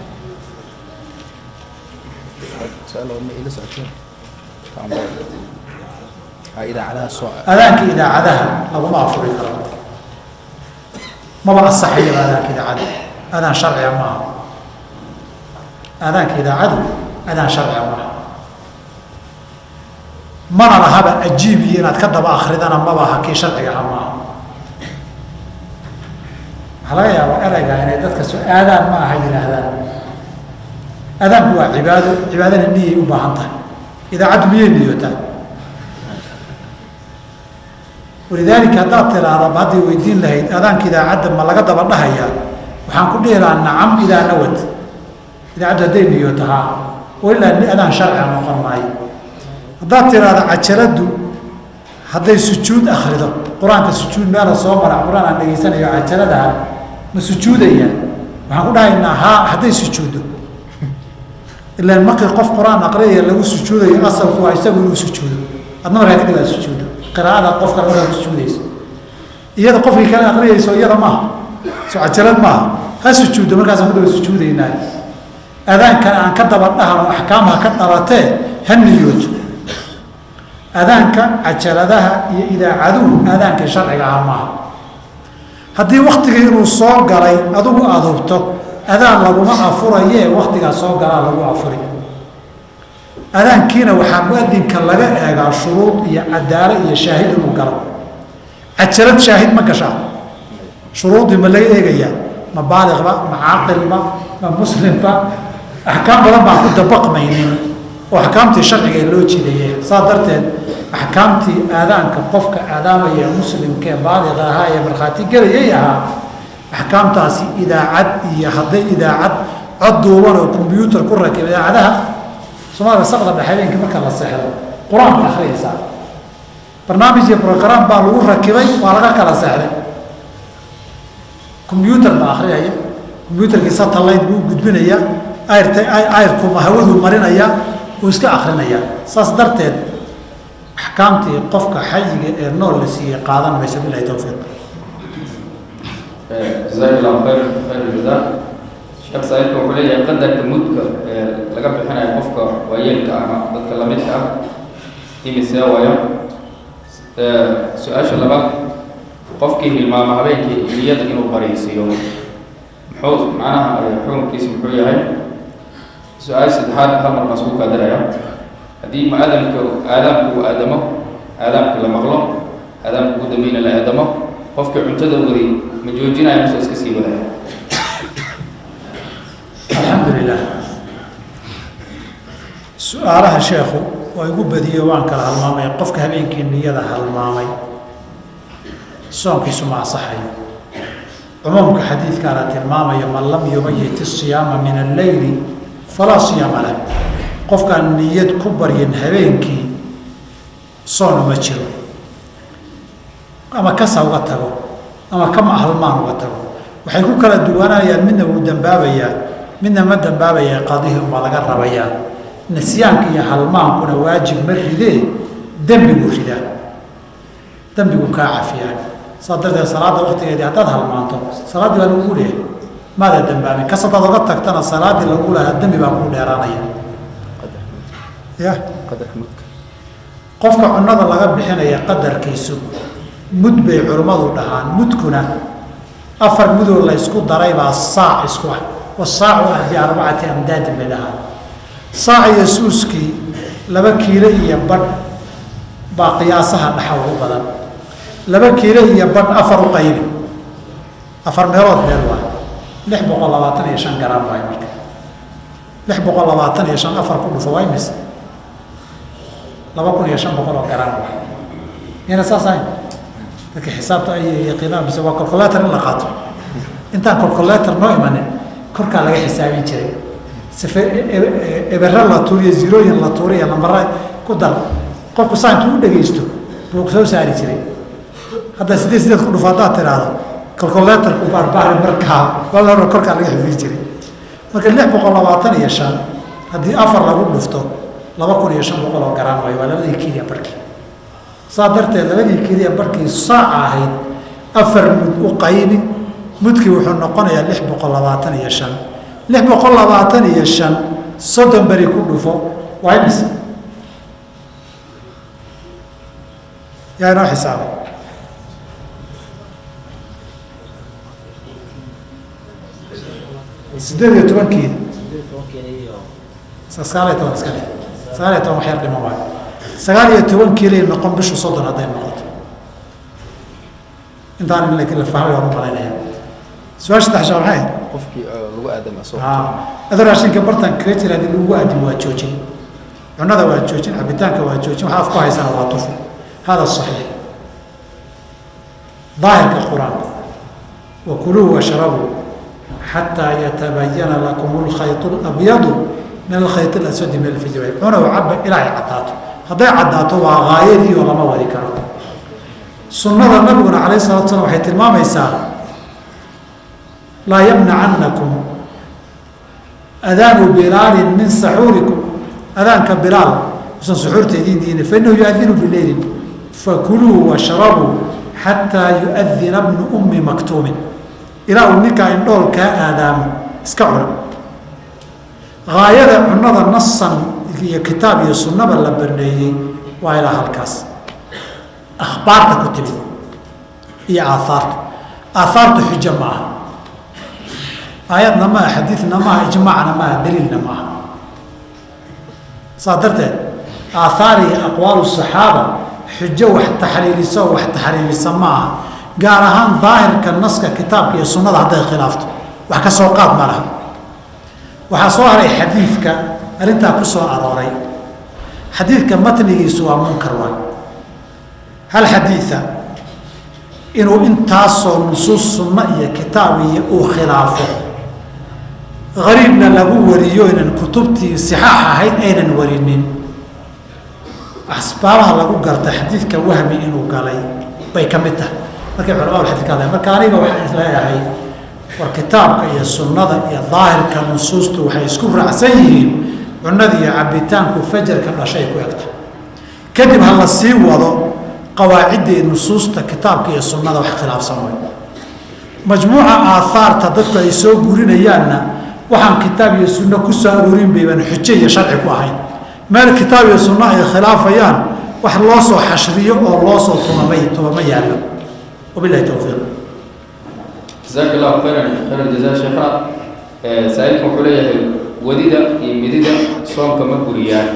adaanka idaacadaha laguma afuri karo maba asaxayaba adaanka idaacada adaan sharciga maaha adaanka idaacadu adaan sharciga maaha mana lahaba ajiibiyo inaad ka daba akridana mabaha kii sharcigaha maaha waxaa laga yaabaa ereyga inay dadka so aadaan ma aha yidhaahdaan adaanku waa cibaado cibaadana niyay u baahan tahay idaacaddu miyay niyootaa walidaalika haddaad tiraahdo hadday weydiin lahayd adaanka idaacadda ma laga daba dhahayaa waxaan ku dhihi lahaa nacam idaa nawad idaacaddu hadday niyooto haa oo ilaa adaan sharciga noqon maayo haddaad tiraahdo cajaladdu hadday sujuud akrido qur-aanka sujuud meela soo mara qur-aan aan dhegaysanayo cajaladaha ma sujuudaya waxaan ku dhahaynaa haa hadday sujuuddo ilaan markii qof qur-aan aqriyaya lagu sujuudayo asalku waa isagu inuu sujuudo adna markaa kadib aad sujuuddo qiraa'ada qofka markaa ku sujuudayso iyada qofkii kale aqriyayso iyada maaha soo cajalad maaha ha sujuuddo markaasaan ku daba sujuudaynaa adaankan aan ka daba dhahno axkaamha ka dhalatee ha niyooto adaanka cajaladaha iyo idaacaduhu aadaankii sharciga aha maaha haddii waktigii inuu soo galay adigu aada hubto adaan laguma afurayee waktigaa soo galaa lagu afuri adaankiina waxaa muadinka laga eegaa shuruud iyo cadaalo iyo shaahid inuu galo cajalad shaahid ma gashaa shuruuddii ma laga eegayaa ma baaliqba ma caaqilba ma muslimba axkaam badan baan ku dabaqmaynin oo axkaamtii sharciga ee loo jidaye saa darteed axkaamtii aadaanka qofka aadaamaya muslimka ee baaliqa ahaa ee markhaati gelayay ahaa axkaamtaasi idaacad iyo hadday idaacad cod duuban oo kombyuutar ku rakib idaacadaha soomaalia saqda dhexe habeenkii marka la seexdo qur-aan bay akhriyaysaa barnaamij iyo brogram baa lagu rakibay waa laga kala seexday kombyuutar baa akhriyaya kombyuutarkii satellite buu gudbinaya ayrta ayrkuma hawaduu marinaya uu iska akrinaya saas darteed axkaamtii qofka xayiga ee nool la siiyey qaadan mayso bilahi towfiiq jazaak allahu khayr khayr jaza sheekh saaidka wuxuu leeyahay qadarka mudka ee laga bixinayo qofka waayeelka ama dadka lamidka ah imisee wayo su-aasha labaad qofkii hilmaamo habeenkii niyada inuu bariisiiyo muxuu macnaha xukunkiisa muxuu yahay su-aal saddexaad hal mar baan isku kaadiraya haddii ma aadamka aadaamka uu aadamo aadaamka la maqlo aadaamka ugu dambeyna la aadamo qofkii cuntada waday ma joojinaya mise iska sii wadaya su-aalaha sheekhu waa igu badiyo waan kala halmaamay qofka habeenkii niyada halmaamay soonkiisu ma asaxayo cumuumka xadiidkaana tilmaamaya man lam yubayit isiyaama min alleyli falaa siyaama lah qofkaan niyad ku baryin habeenkii soon uma jiro ama kasa uga tago ama kama halmaan uga tago waxay ku kala duwanayaan midna wuu dambaabayaa midna ma dambaabaya qadihi umbaa laga rabayaa nisyaanka iyo halmaankuna waajib ma ridee dembiguu ridaa dembiguu kaa cafiyaa saa darteed salaadda waktigeedii haddaad halmaanto salaaddii baa lagugu leehay maada dambaabin kas haddaad oga tagtana salaaddii lagu lahaa dembi baa kugu dheeraanaya ya qofka cunada laga bixinaya qadarkiisu mud bay culimmadu dhahaan mudkuna afar mudoo la ysku daray baa saac isku ah wasaacu ah biarbacati amdaadin bay dhahaan saac iyo suuskii laba kiilo iyo badh baa qiyaasaha dhaxa ugu badan laba kiilo iyo badh afar u qaybi afar meelood meel waay lix boqol labaatan iyo shan garam waay marka lix boqol labaatan iyo shan afar ku dhufo waa imis laba kun iyo shan boqol oo garam waay miyana saas ahayn dadka xisaabta ay yaqiinaan mise waa colcolator in la qaato intaan colcolator noo imanin korkaa laga xisaabin jiray sife ebera la tuuriyo zirooyin la tuuriyo lambara ku dar qofku saa intuu u dhegaysto buu soo saari jiray hadda sideed sideed ku dhufo haddaad tiraahdo colcolatorku baarbaari markaa walaa korkaa laga xifdin jiray marka lix boqol labaatan iyo shan haddii afar lagu dhufto laba kun iyo shan boqol oo garaan waayo waa labadii kiliya barkii saa darteed labadii keliya barkii saaca ahayd afar mud u qaybi mudkii wuxuu noqonayaa lix boqol labaatan iyo shan lix boqol labaatan iyo shan soddon beri ku dhufo waa imis yaa inoo xisaaba sideed iyo tobankii sagaal iyo toban iska dhe sagaal iyo toban waxyar dhimo waayo sagaal iyo toban kiilay noqon bishu soddon hadday noqoto intaan in la fahmay waan u malaynaya su-aasha saddex shaa maxay qofkii lagu aadama soo adoo raashinka bartan kaga jira haddii lagu aadin waa joojin cunada waa joojin cabitaanka waa joojin waxa af ku haysana waa tufu hada saxiix daahirka qur-aanka wakuluu washrabuu xataa yatabayana lakum alkhayط اlabyadu min alkhayط اlaswadi min alfijr cunow caba ilaa ay caddaato hadday caddaato waa gaayadii oo lama wadi karo sunnada nabiguna calayh salatu slam waxay tilmaamaysaa laa yamnacanakum adaanu bilaalin min saxuurikum adaanka bilaal usan suxuurta idiin diina fainahu yuadinu bileylin fakuluu washrabuu xataa yuadina bnu ummi maktuumin ilaa uu ninkaa indhool kaa aadaamo iska cuna gaayada cunada nasan iyo kitaab iyo sunnaba la baneeyey waa ilaa halkaas akhbaarta ku timid iyo aahaartu aahaartu xujo ma aha aayadna maaha xadiidna maaha ijmaacna maaha daliilna maaha saas darteed aathaar iyo aqwaalu saxaaba xujo wax taxliiliso wax taxriimisa ma aha gaar ahaan daahirka naska kitaabka iyo sunnada hadday khilaafto wax ka soo qaad ma laha waxaa soo haray xadiidka arrintaa ku soo arooray xadiidka matnigiisu waa munkar waay hal xadiida inuu intaasoo nusuus sunno iyo kitaab iyo uu khilaafo gariibna lagu wariyo inan kutubtii sixaax ahayd aynan warinin asbaabaha lagu garta xadiidka wahmi inuu galay bay ka mid tahay markay culamadu xadiidka hadlayan marka aniga waxaan isleeyahay war kitaabka iyo sunnada iyo daahirka nusuustu waxay isku raacsan yihiin cunada iyo cabitaanku fajarka dhashay ku egta kadib ha la sii wado qawaaciddii nusuusta kitaabka iyo sunnada wax khilaafsan way majmuuca aahaarta dadku ay soo gurinayaanna waxaan kitaab iyo sunno ku soo aroorin bayban xujo iyo sharci ku ahayn meel kitaab iyo sunno ay khilaafayaan wax loo soo xashriyo oo loo soo tumamay tumama yaallo wabilahi towfiiq jazaak allahu khayran khayran jazaa sheekha saa-iilkan wuxuu leeyahay wadida iyo midida soomka ma buriyaan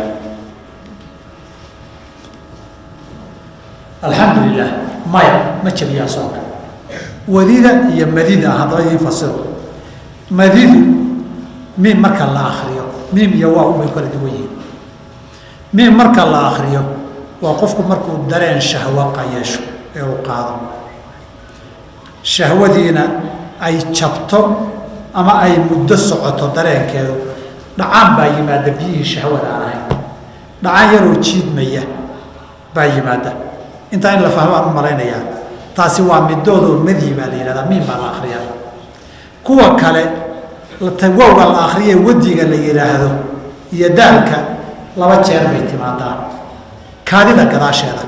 alxamdu lilah maya ma jabiyaa soonka wadida iyo madida haddaba idiin fasiro madidu miim marka la akriyo miim iyo waa umay kala duwan yihiin miim marka la akriyo waa qofku markuu dareen shahwo qayeesho ee uu qaado shahwadiina ay jabto ama ay muddo socoto dareenkeedu dhacaan baa yimaada biyihii shahwada aan ahayn dhacaan yaroo jiidmaya baa yimaada intaa in la fahmaan u malaynayaa taasi waa midoodoo madyi baa la yihahdaa miim baa la akriyaa kuwa kale wowga la akriye wadiga la yidhaahdo iyo daalka laba jeer bay timaadaa kaadida gadaasheeda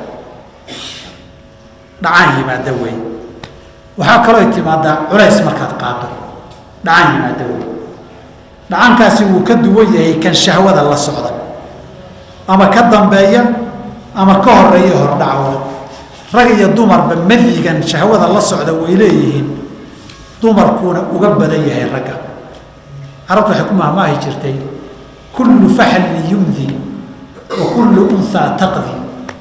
dhacaan yimaada wey waxaa kaloo timaadaa culays markaad qaado dhacaan yimaada wey dhacaankaasi wuu ka duwan yahay kan shahwada la socda ama ka dambeeya ama ka horeeya hordhaco rag iyo dumarba madyigan shahwada la socda way leeyihiin dumarkuuna uga badan yahay ragga carabtu waxay ku mahmaahi jirtay kullu faxlin yumdi wa kullu unhaa taqdi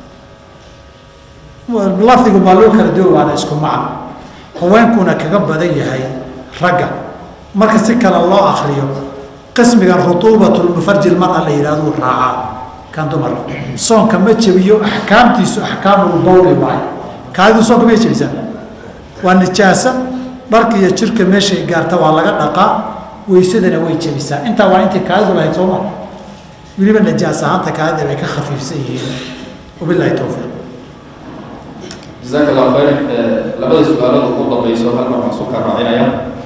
lafdigu maa loo kala duwa waana isku macno haweenkuuna kaga badan yahay ragga marka si kale loo akriyo qismigan rutuubatulmufarji mara la yidhahduu raacaa kan dumarka soonka ma jebiyo axkaamtiisu axkaamulbawli waayo kaadidu soonka may jebisaa waa nijaasa dharka iyo jirka meeshay gaarta waa laga dhaqaa weysadana way jebisaa intaa waa intii kaadidu lahayd sooma weliba najaas ahaanta kaadida bay ka khafiifsan yihiin wabilahi towfiiq jazaaka allahu khayr labada su-aalada ugu dambayso hal mar waxaan soo kaa raacinaya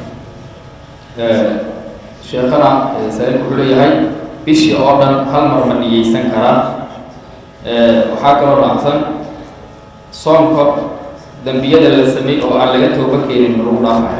sheekhana saailku wuxuu leeyahay bishii oo dhan hal mar ma niyeysan karaa waxaa kaloo raacsan soomka dembiyada la samey oo aan laga tooba keenin ma lagu dhaafaya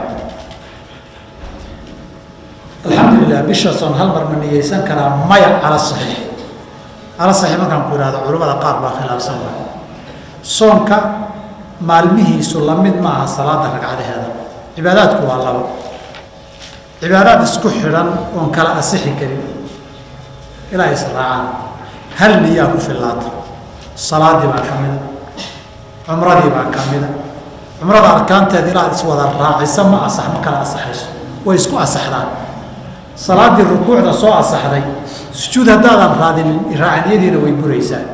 alxamdulilah bisha soon hal mar ma niyeysan karaa maya cala saxiix cala saxiix markaan ku ihahdo culimmada qaar baa khilaafsan waay soonka maalmihiisu lamid maaha salaada ragcadaheeda cibaadaadku waa labo cibaadaad isku xidhan oon kala asixi karin ilaa israacaan hal niyaa ku fillaata salaadii baa ka mida cumradii baa ka mida cumrada arkaanteeda ilaa iswada raacisa ma asax ma kala asaxayso way isku asaxdaan salaadii rukuucda soo asaxday sujuud haddaadan raadinin raaciniyadiina way buraysaa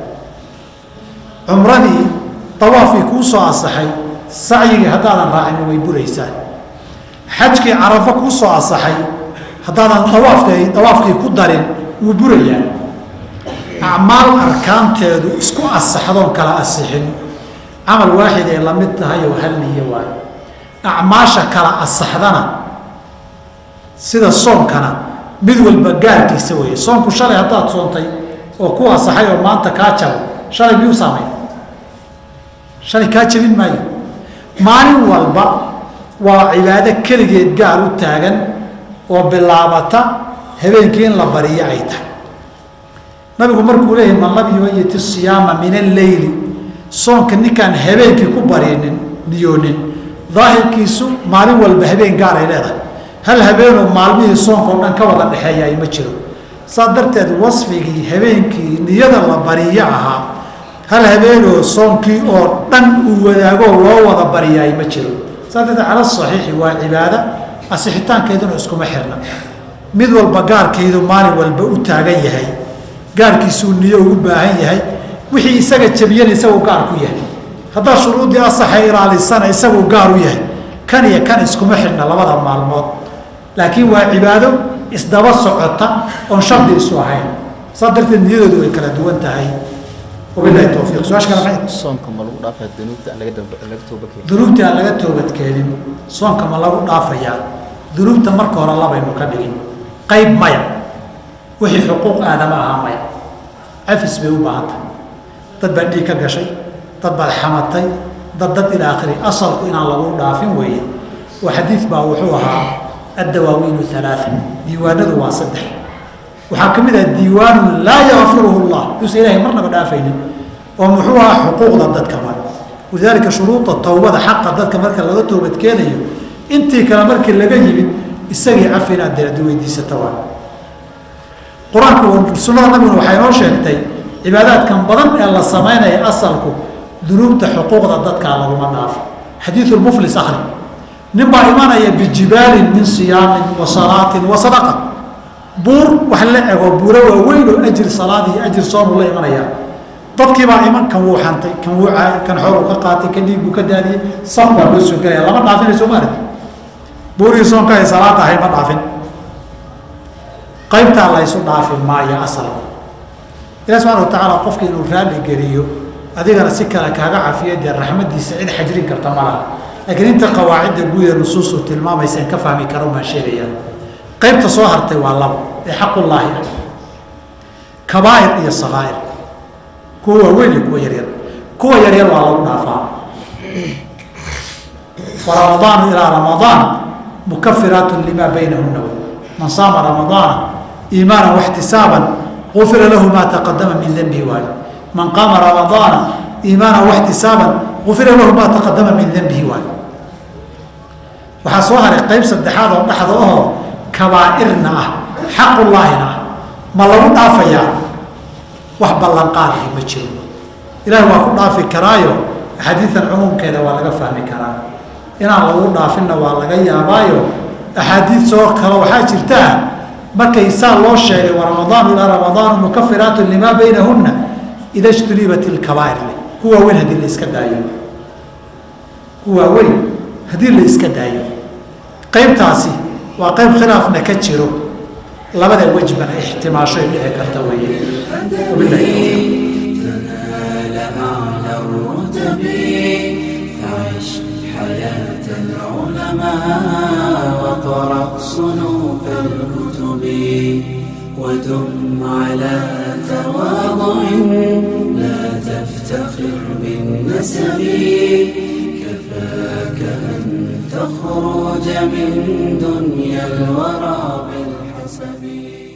cumradii dawaafkii kuu soo asaxay sacyigii haddaadan raacinin way buraysaa xajkii carafo kuu soo asaxay haddaadan dawaafkii dawaafkii ku darin wuu burayaa acmaal arkaanteedu isku asaxdoon kala asixin camal waaxid ay la mid tahay oo hal niyo waayo acmaasha kala asaxdana sida soonkana mid walba gaarkiisa weeye soonku shalay haddaad soontay oo ku asaxay oo maanta kaa jabo shalay miyuu saamay shalay kaa jabin maayo maalin walba waa cibaado keligeed gaar u taagan oo bilaabata habeenkii in la bariyo ay tahay nabigu markuu leeyahy man lam yumayit isiyaama min alleyli soonka ninkaan habeenkii ku barinin niyoonin daahirkiisu maalin walba habeen gaar ay leedahay hal habeenoo maalmihii soonka oo dhan ka wada dhexeeya ay ma jiro saa darteed wasfigii habeenkii niyada la bariyo ahaa hal habeenoo soonkii oo dhan uu wadaagoo loo wada bariyaay ma jiro saa darteed cala saxiixi waa cibaado asixitaankeeduna iskuma xirna mid walba gaarkeedu maalin walba u taagan yahay gaarkiisuu niyo ugu baahan yahay wixii isaga jabiyana isaguu gaar ku yahay haddaa shuruuddii asaxa ilaalisana isaguu gaar u yahay kan iyo kan iskuma xidhna labada maalmood laakiin waa cibaado isdaba socota oon shardi isu ahayn saa darteed niyadoodu way kala duwan tahay wabilahi towfiiq su-aasha kale maxay soonka ma lagu dhaafaya dunuubta aan laga dambe laga tooba keenin dunuubtii aan laga toobadkeenin soonka ma lagu dhaafayaa dunuubta marka hore labaynu ka dhigin qayb maya wixii xuquuq aadama ahaa maya cafis bay u baahan tahay dad baa dhiig ka gashay dad baad xamatay dad dad ilaa akhiri asalku inaan lagu dhaafin weeye oo xadiid baa wuxuu ahaa addawaawiinu alaaa diiwaanadu waa saddex waxaa ka mid ah diiwaanu laa yakfiruhu llah duusa ilahay marnaba dhaafaynin oo muxuu ahaa xuquuqda dadka mare walidaalika shuruuda towbada xaqa dadka marka laga toobadkeenayo intii kale markii laga yimid isagii cafi inaad diradi weydiisata waa qur-aanku sunnada nabiguna waxay noo sheegtay cibaadaadkan badan ee la samaynaya asalku dunuubta xuquuqda dadkaa laguma dhaafo xadiidu lmuflis akhri nin baa imanaya bijibaalin min siyaamin wa salaatin wa sadaqa buur wax la ego buuro waaweyn oo ajir salaad iyo ajir soonu la imanaya dadkii baa iman kan wuu xantay kan wuu kan xooluu ka qaatay kan dhiig buu ka daadiyey saf baa loo soo gelaya lama dhaafinayso maalit buurihii soonka ay salaada ahay ma dhaafin qaybtaa laysu dhaafi maayo asalku ilahi subxana watacaala qofki inuu raalli geliyo adigana si kale kaaga cafiya dee raxmadiisa cid xajrin karta ma laha laakiin inta qawaacidda guud ee nusuustu tilmaamaysa in ka fahmi karo maan sheegaya qaybta soo hartay waa labo ee xaqullaahi ah kabaa'ir iyo sakaa'ir kuwa waaweyn iyo kuwa yaryar kuwa yaryar waa lagu dhaafaa wa ramadaanu ilaa ramadaan mukafiraatu lima baynahuna man saama ramadaana iimaana waxtisaaban gufira lahu maa taqadama min denbihi waayo man qaama ramadaana iimaana waxtisaaban gufira lahu maa taqadama min denbihi waayo waxaa soo haray qayb saddexaad oo dhexda ahoo kabaa'irna ah xaqullaahina ah ma lagu dhaafayaa wax ballanqaadii ma jiro ilaahi waa ku dhaafi karaayo axaadiidan cumuumkeeda waa laga fahmi karaa inaan lagu dhaafinna waa laga yaabaayo axaadiid soo kale waxaa jirtaa markay saa loo sheegay wa ramadaanu ilaa ramadaanu mukafiraatu limaa baynahunna ida ijtunibat ilkabaa'ir leh kuwa weyn haddii la iska daayo kuwa weyn haddii la iska daayo qaybtaasi waa qayb khilaafna ka jiro labada wejbana ixtimaashoy dhici karta weeye wabilahi tawfiiq تنال أعلى الرتب فعش حياة العلماء وقرأ صنوف الكتب ودم على تواضع لا تفتخر بالنسب كفاك أن تخرج من دنيا الورى بالحسب